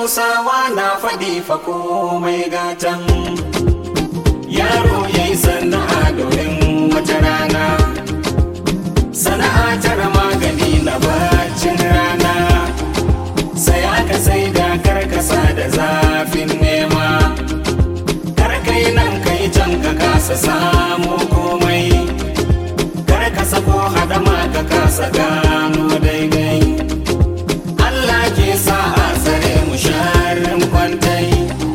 hausawa na faɗi fa komai gatan yaro ya yi sana'a domin wata rana sana'a tara magani na bacin rana sai aka sai da karkasa da zafin nema karkai nan kai can ka kasa samu komai karkasa ko hadama ka kasa gano daidai Allah ke sa a tsare mu sharin kwantai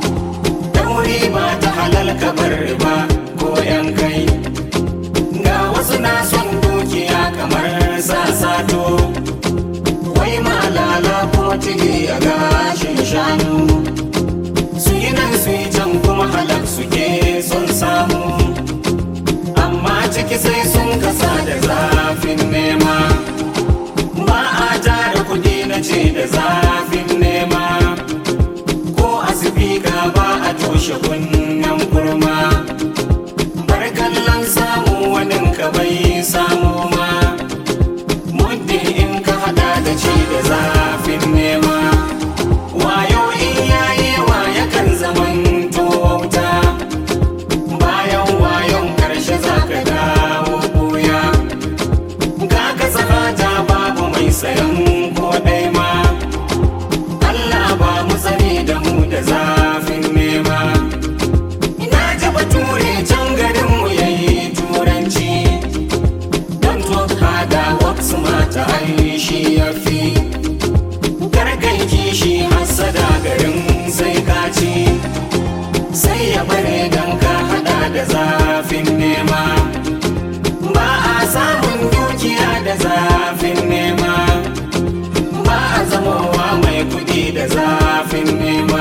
dauri ba ta halal kabar ba ko yan kai ga wasu na son dukiya kamar sasato wai malala ko tigi a gashin shanu su yi nan su yi can kuma halak suke son samu amma ciki sai sun kasa da zafin nema ba a tara kudi na ce da zafin nema ko a sifika ba a toshe kunnen kurma bar kallon samu wani ka bai samu ma muddin in ka hada da ce da zafin nema wayo in yayi wa yakan zaman wauta bayan wayon karshe za ka dawo buya ga ka sahata babu mai sayan ko ɗai ma Allah ba mu tsare da mu da zafin nema ina ji bature can garin mu yayi turanci don to hada wasu mata ai shi ya fi gargai kishi hasada garin sai ka ci sai ya bare don ka hada da zafin nema ba a samun dukiya da zafin nema ba a zamowa mai kudi da zafin nema